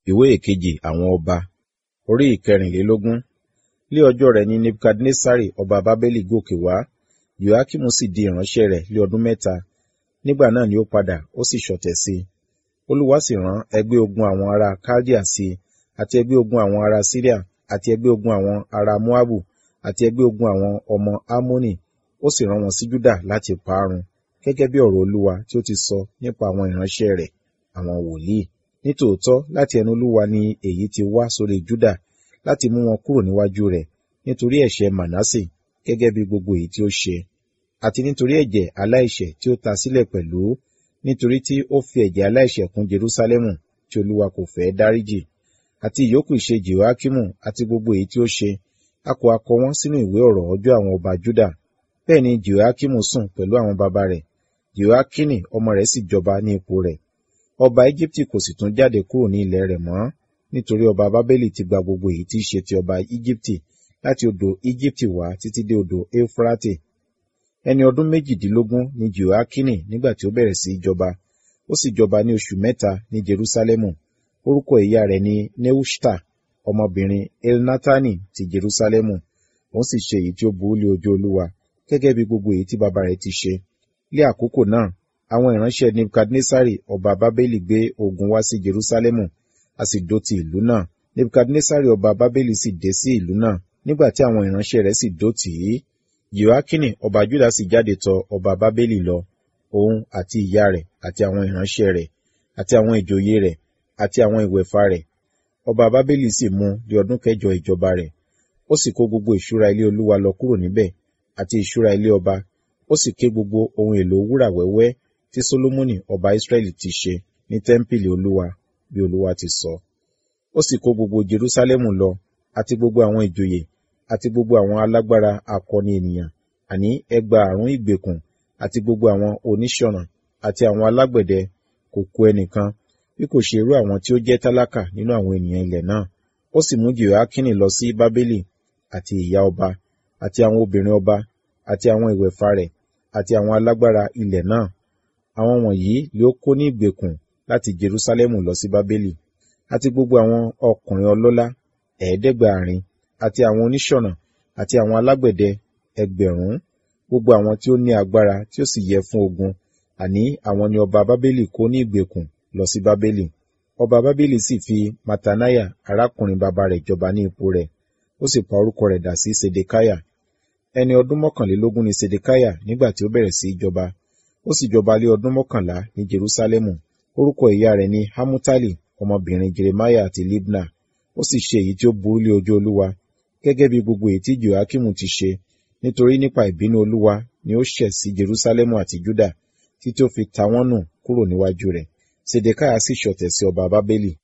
ìwé ìkejì àwọn ọba orí ìkẹrìnlélógún lé ọjọ́ rẹ̀ ní nebukadnesari ọba bábélì gòkè wá joakimu sì di ìránṣẹ́ rẹ̀ lé ọdún mẹ́ta nígbà náà ni ó padà ó sì ṣọ̀tẹ̀ sí i olúwa sì rán ẹgbẹ́ ogun àwọn ará kaldea sí i àti ẹgbẹ́ ogun àwọn ará syria àti ẹgbẹ́ ogun àwọn ará moabu àti ẹgbẹ́ ogun àwọn ọmọ ammoni ó sì rán wọn sí juda láti parun gẹ́gẹ́ bí ọ̀rọ̀ olúwa tí ó ti sọ nípa àwọn ìránṣẹ́ rẹ̀ àwọn wòlíì nítòótọ́ láti ẹnu olúwa ni èyí ti wá sórí juda láti mú wọn kúrò níwájú rẹ̀ nítorí ẹ̀ṣẹ̀ manase gẹ́gẹ́ bí gbogbo èyí tí ó ṣe àti nítorí ẹ̀jẹ̀ aláìṣẹ̀ tí ó ta sílẹ̀ pẹ̀lú nítorí tí ó fi ẹ̀jẹ̀ aláìṣẹ̀ kún jerusalemu tí olúwa kò fẹ́ dáríjì àti ìyókù ìṣe jehoiakimu àti gbogbo èyí tí ó ṣe a kò akọ wọn sínú ìwé ọ̀rọ̀ ọjọ́ àwọn ọba juda bẹ́ẹ̀ ni jehoiakimu sùn pẹ̀lú àwọn baba rẹ̀ jehoiakini ọmọ rẹ̀ sì jọba ní ipò rẹ̀ ọba Íjíbítì kò sì tún jáde kúrò ní ilẹ̀ rẹ̀ mọ́ nítorí ọba bábélì ti gba gbogbo èyí tí í ṣe ti ọba Íjíbítì láti odò Íjíbítì wá títí dé odò Éufrate ẹni ọdún méjìdínlógún ni Jehoiakini nígbà tí ó bẹ̀rẹ̀ sí í jọba ó sì jọba ní oṣù mẹ́ta ní Jerúsálẹ́mù orúkọ ìyá rẹ̀ ni Neushta ọmọbìnrin Elnatani ti Jerúsálẹ́mù òun sì ṣe èyí tí ó burú lé ojú Olúwa gẹ́gẹ́ bí gbogbo èyí tí bàbá rẹ̀ ti ṣe lé àkókò náà àwọn ìránṣẹ́ nebukadnesari ọba bábélì gbé ogun wá sí jerusalemu a sì dó ti ìlú náà nebukadnesari ọba bábélì sì dé sí ìlú náà nígbà tí àwọn ìránṣẹ́ rẹ̀ sì dó tì í jehoiakini ọba juda sì jáde tọ̀ ọba bábélì lọ òun àti ìyá rẹ̀ àti àwọn ìránṣẹ́ rẹ̀ àti àwọn ìjòyè rẹ̀ àti àwọn ìwẹ̀fà rẹ̀ ọba bábélì sì mú di ọdún kẹjọ ìjọba rẹ̀ ó sì kó gbogbo ìṣúra ilé olúwa lọ kúrò níbẹ̀ àti ìṣúra ilé ọba ó sì ké gbogbo ohun èlò wúrà wẹ́wẹ́ tí Solomoni ọba Israẹli ti ṣe ní tẹ́ḿpìlì Olúwa bí Olúwa ti sọ. Ó sì kó gbogbo Jerúsálẹ́mù lọ àti gbogbo àwọn ìjòyè àti gbogbo àwọn alágbára akọni ènìyàn àní ẹgbàárún ìgbèkùn àti gbogbo àwọn oníṣọ̀nà àti àwọn alágbẹ̀dẹ kò kù ẹnìkan bí kò ṣe irú àwọn tí ó jẹ́ tálákà nínú àwọn ènìyàn ilẹ̀ náà. Ó sì mú Jehoiakini lọ sí Bábélì àti ìyá ọba àti àwọn obìnrin ọba àti àwọn ìwẹ̀fà rẹ̀ àti àwọn alágbára ilẹ̀ náà àwọn wọ̀nyí lé ó kó ní ìgbèkùn láti Jerúsálẹ́mù lọ sí Bábélì àti gbogbo àwọn ọkùnrin ọlọ́lá ẹ̀ẹ́dẹ́gbàárin àti àwọn oníṣọ̀nà àti àwọn alágbẹ̀dẹ ẹgbẹ̀rún gbogbo àwọn tí ó ní agbára tí ó sì yẹ fún ogun àní àwọn ni ọba Bábélì kó ní ìgbèkùn lọ sí Bábélì ọba Bábélì sì fi Matanaya arákùnrin bàbá rẹ̀ jọba ní ipò rẹ̀ ó sì pa orúkọ rẹ̀ dà sí Sedekaya ẹni ọdún mọ́kànlélógún ni Sedekaya nígbà tí ó bẹ̀rẹ̀ sí í jọba ó sì jọba lé ọdún mọ́kànlá ní Jerúsálẹ́mù orúkọ ìyá rẹ̀ ni Hamutali ọmọbìnrin Jeremiah àti Libna ó sì ṣe èyí tí ó burú lé ojú Olúwa gẹ́gẹ́ bí gbogbo èyí tí Joakimu ti ṣe nítorí nípa ìbínú Olúwa ni ó ṣẹ̀ sí Jerúsálẹ́mù àti Juda títí ó fi ta wọ́n nù kúrò níwájú rẹ̀ Sedekaya sì ṣọ̀tẹ̀ sí ọba Bábélì